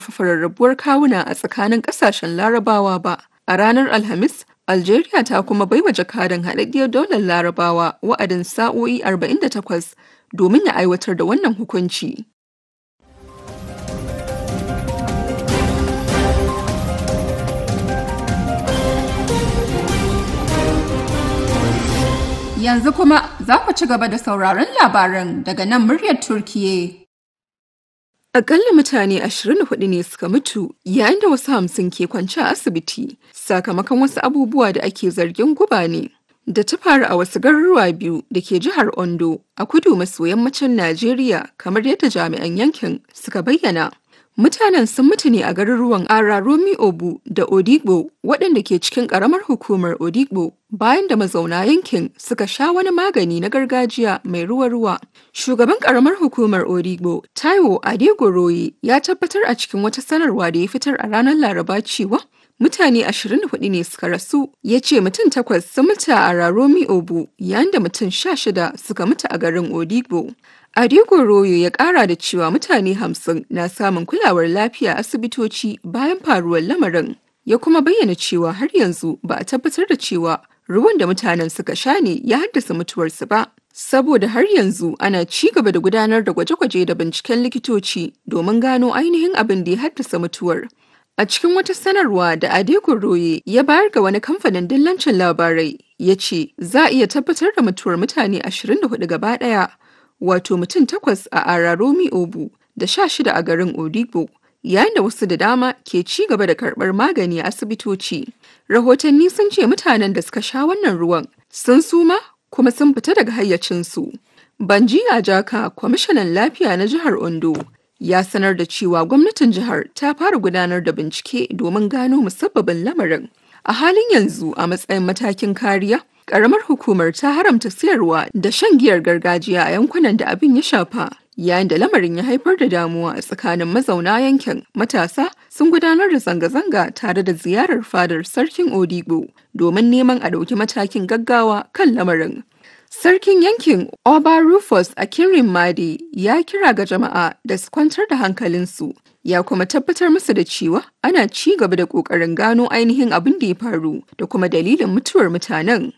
rarrabuwar kawuna a tsakanin ƙasashen Larabawa ba. A ranar Alhamis, Algeria ta kuma baiwa jakadan haɗaɗɗiyar daular Larabawa wa'adin sa'o'i 48 domin ya aiwatar da wannan hukunci. Yanzu kuma za ku ci gaba da sauraron labaran daga nan muryar Turkiye. Akalla mutane 24 ne suka mutu yayin da wasu hamsin ke kwance a asibiti sakamakon wasu abubuwa da ake zargin guba ne da ta faru a wasu garuruwa biyu da ke jihar Ondo a kudu maso yammacin Najeriya kamar yadda jami'an yankin suka bayyana. Mutanen sun mutu ne a garuruwan Araromi Obu da Odigbo waɗanda ke cikin ƙaramar hukumar Odigbo bayan da mazauna yankin suka sha wani magani na gargajiya mai ruwa-ruwa. Shugaban ƙaramar hukumar Odigbo, Taiwo Adegoroye, ya tabbatar a cikin wata sanarwa da ya fitar a ranar Laraba cewa mutane 24 ne suka rasu ya ce mutum takwas sun mutu a Araromi Obu yayin da mutum 16 suka mutu a garin Odigbo. Adego Royo ya kara da cewa mutane hamsin na samun kulawar lafiya asibitoci bayan faruwar lamarin. Ya kuma bayyana cewa har yanzu ba a tabbatar da cewa ruwan da mutanen suka sha ne ya haddasa mutuwarsu ba. Saboda har yanzu ana ci gaba da gudanar da gwaje-gwaje da binciken likitoci domin gano ainihin abin da ya haddasa mutuwar. A cikin wata sanarwa da Adego Roye ya bayar ga wani kamfanin dillancin labarai ya ce za a iya tabbatar da mutuwar mutane 24 gaba ɗaya. wato mutum takwas a Araromi Obu da sha shida a garin Odigbo, yayin da wasu da dama ke ci gaba da karɓar magani a asibitoci. Rahotanni sun ce mutanen da suka sha wannan ruwan sun suma kuma sun fita daga hayyacinsu. Banji Ajaka, kwamishinan lafiya na jihar Ondo, ya sanar da cewa gwamnatin jihar ta fara gudanar da bincike domin gano musabbabin lamarin. A halin yanzu a matsayin matakin kariya, Ƙaramar hukumar ta haramta siyarwa da shan giyar gargajiya a yankunan da abin ya shafa. Yayin da lamarin ya haifar da damuwa a tsakanin mazauna yankin, matasa sun gudanar da zanga-zanga tare da ziyarar fadar sarkin Odigbo domin neman a ɗauki matakin gaggawa kan lamarin. Sarkin yankin Oba Rufus Akinrin Made ya kira ga jama'a da su kwantar da hankalinsu ya kuma tabbatar musu da cewa ana ci gaba da ƙoƙarin gano ainihin abin da ya faru da kuma dalilin mutuwar mutanen.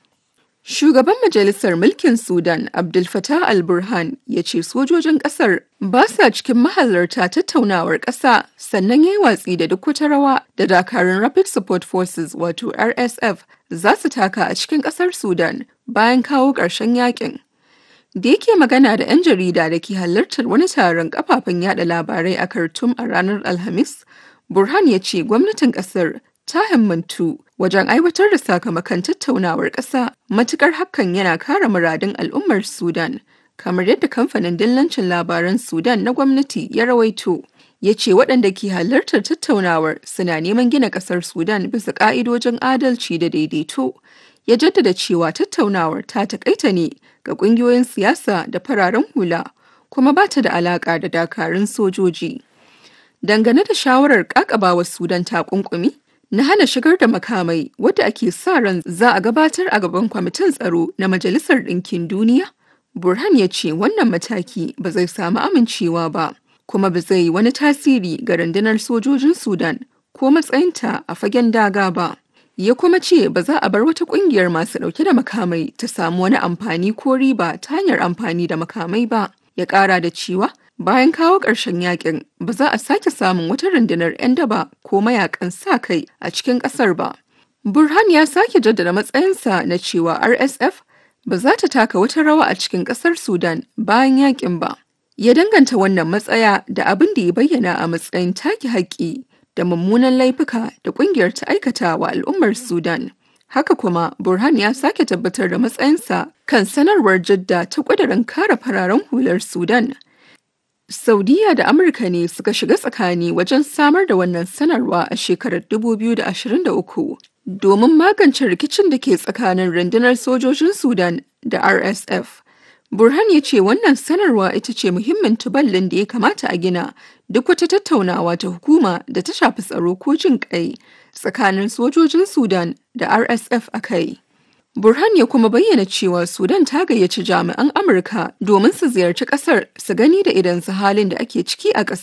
Shugaban Majalisar Mulkin Sudan Abdul Fattah al-Burhan ya ce sojojin ƙasar ba sa cikin mahalarta tattaunawar ƙasa sannan ya yi watsi da duk wata rawa da dakarun Rapid Support Forces wato RSF za su taka a cikin ƙasar Sudan bayan kawo ƙarshen yakin. Da yake magana da 'yan jarida da ke halartar wani taron kafafen yada labarai a Khartoum a ranar Alhamis, Burhan ya ce gwamnatin ƙasar ta himmantu wajen aiwatar da sakamakon tattaunawar ƙasa matukar hakan yana kare muradun al'ummar Sudan, kamar yadda kamfanin dillancin labaran Sudan na gwamnati ya rawaito. Ya ce waɗanda ke halartar tattaunawar suna neman gina ƙasar Sudan bisa ƙa'idojin adalci da daidaito. Ya jaddada cewa tattaunawar ta taƙaita ne ga ƙungiyoyin siyasa da fararen hula, kuma ba ta da alaƙa da dakarun sojoji. Dangane da shawarar ƙaƙabawa Sudan takunkumi, na hana shigar da makamai wadda ake sa ran za a gabatar a gaban kwamitin tsaro na Majalisar Ɗinkin Duniya, Burhan ya ce wannan mataki ba zai samu amincewa ba, kuma ba zai yi wani tasiri ga rundunar sojojin Sudan ko matsayinta a fagen daga ba. Ya kuma ce ba za a bar wata ƙungiyar masu ɗauke da makamai ta samu wani amfani ko riba ta hanyar amfani da makamai ba. Ya ƙara da cewa Bayan kawo ƙarshen yakin, ba za a sake samun wata rundunar 'yan daba ko mayakan sa kai a cikin ƙasar ba. Burhan ya sake jaddada matsayinsa na cewa RSF ba za ta taka wata rawa a cikin ƙasar Sudan bayan yakin ba. Ya danganta wannan matsaya da abin da ya bayyana a matsayin take haƙƙi da mummunan laifuka da ƙungiyar ta aikata wa al'ummar Sudan. Haka kuma, Burhan ya sake tabbatar da matsayinsa kan sanarwar Jidda ta ƙudurin kare fararen hular Sudan. Saudiya da Amurka ne suka shiga tsakani wajen samar da wannan sanarwa a shekarar 2023 domin magance rikicin da ke tsakanin rundunar sojojin Sudan da RSF. Burhan ya ce wannan sanarwa ita ce muhimmin tuballin da ya kamata a gina duk wata tattaunawa ta hukuma da ta shafi tsaro ko jin kai tsakanin sojojin Sudan da RSF a kai. Burhan ya kuma bayyana cewa Sudan ta gayyaci jami'an Amurka domin su ziyarci kasar su gani da idan su halin da ake ciki a ƙasa.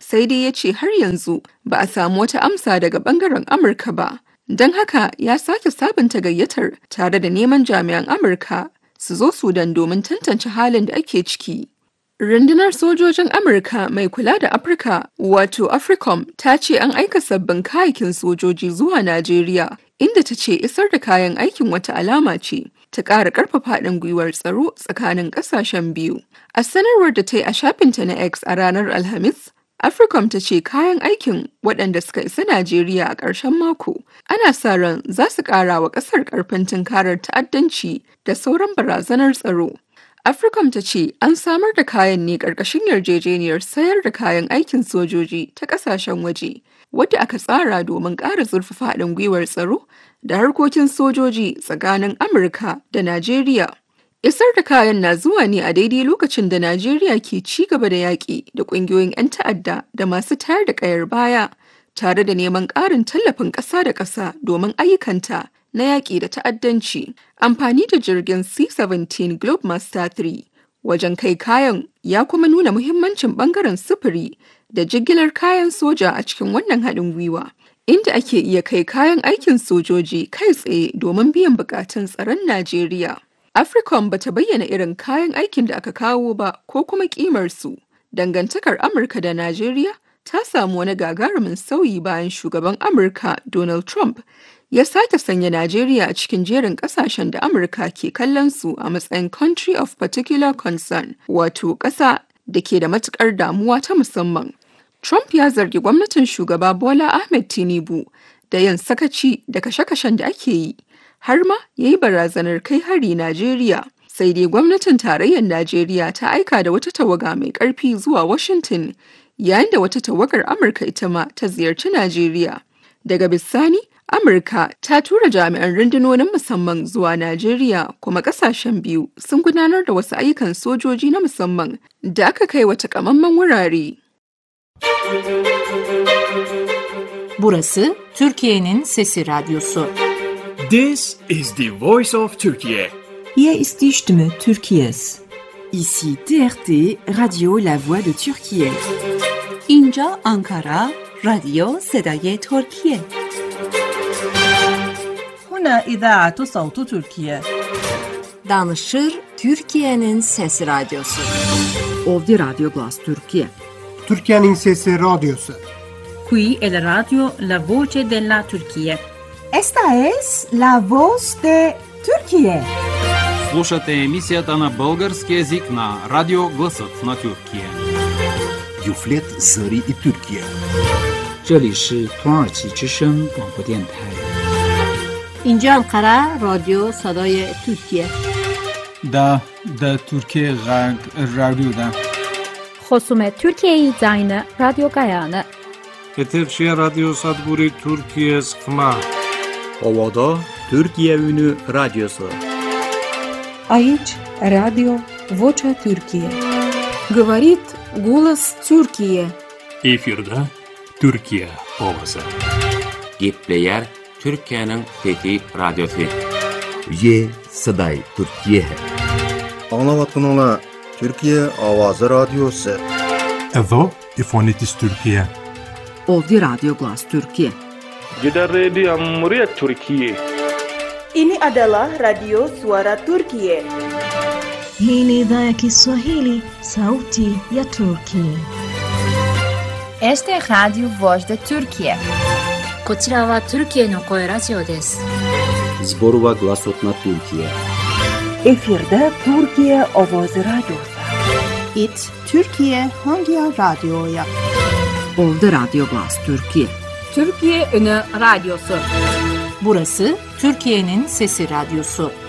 sai dai ya ce har yanzu ba a samu wata amsa daga bangaren Amurka ba. Don haka ya sake sabunta gayyatar tare da neman jami'an Amurka su zo Sudan domin tantance halin da ake ciki. Rundunar sojojin Amurka mai kula da Afirka wato AFRICOM ta ce an aika sabbin kayakin sojoji zuwa Najeriya inda ta ce isar da kayan aikin wata alama ce ta ƙara ƙarfafa haɗin gwiwar tsaro tsakanin ƙasashen biyu. A sanarwar da ta yi a shafinta na X a ranar Alhamis, Africom ta ce kayan aikin waɗanda suka isa Najeriya a ƙarshen mako ana sa ran za su ƙara wa ƙasar ƙarfin tunkarar ta'addanci da sauran barazanar tsaro. Africom ta ce an samar da kayan ne ƙarƙashin yarjejeniyar sayar da kayan aikin sojoji ta ƙasashen waje, wadda aka tsara domin ƙara zurfafa haɗin gwiwar tsaro da harkokin sojoji tsakanin Amurka da Najeriya. Isar da kayan na zuwa ne a daidai lokacin da Najeriya ke ci gaba da yaƙi da ƙungiyoyin 'yan ta'adda da masu tayar da ƙayar baya, tare da neman ƙarin tallafin ƙasa da ƙasa domin ayyukanta na yaƙi da ta'addanci. Amfani da jirgin C-17 Globemaster 3 wajen kai kayan ya kuma nuna muhimmancin ɓangaren sufuri da jigilar kayan soja a cikin wannan haɗin gwiwa. Inda ake iya kai kayan aikin sojoji kai tsaye domin biyan buƙatun tsaron Najeriya. Africom bata bayyana irin kayan aikin da aka kawo ba ko kuma ƙimarsu. Dangantakar Amurka da Najeriya ta samu wani gagarumin sauyi bayan shugaban Amurka Donald Trump ya sake sanya Najeriya a cikin jerin kasashen da Amurka ke kallon su a matsayin country of particular concern, wato ƙasa da ke da matukar damuwa ta musamman. Trump ya zargi gwamnatin shugaba Bola Ahmed Tinubu da yin sakaci da kashe-kashen da ake yi, har ma ya yi barazanar kai hari Najeriya. Sai dai gwamnatin tarayyar Najeriya ta aika da wata tawaga mai ƙarfi zuwa Washington, yayin da wata tawagar Amurka ita ma ta ziyarci Najeriya. Daga bisani, Amurka ta tura jami'an rundunonin musamman zuwa Najeriya kuma kasashen biyu sun gudanar da wasu ayyukan sojoji na musamman da aka kai wa takamaiman wurare. Burası Türkiye'nin Sesi Radyosu. This is the voice of Turkey. Hier ist die Stimme Türkiye's. Ici TRT Radio La Voix de Turquie. اینجا آنکارا رادیو صدای ترکیه هنا إذاعة صوت تركيا Danışır Türkiye'nin Sesi Radyosu. Ovdi Radio Glas Türkiye. Türkiye'nin Sesi Radyosu. Qui è la radio La Voce della Turchia. Esta es la voz de Turquie. Слушате емисията на български язик на Радио Гласът на Тюркия. Юфлет Зари и Тюркия. 这里是土耳其之声广播电台。 اینجا انقره رادیو صدای ترکیه دا دا ترکیه غرب رادیو دا خصوم ترکیه زاین رادیو گایانه Eterşehir Radyo Sadburi Türkiye Sıkma Ovada Türkiye Ünü Radyosu Aici Radio Vocea Türkiye Говорит голос Türkiye Efirde Türkiye ovası Gepleyer Türkiye'nin fethi radyosu Ye Saday Türkiye है Anlavatın Türkiye Avazı Radyosu Εδώ η φωνή της Τουρκία Ovdi Radio Glas Türkiye Gidan rediyon muryar Turkiye Ini adalah Radio Suara Turkiye Hii ni idhaa ya Kiswahili, sauti ya Turki. Este es Radio Voz de Turkiye. こちらはトルキエの声ラジオです。 Zborova Glasot na Türkiye. Efirde Türkiye Ovoz Radyosu. It Türkiye Hangi Radyo'ya? Ovdi Radio Glas Türkiye. Türkiye Ünü Radyosu. Burası Türkiye'nin Sesi Radyosu.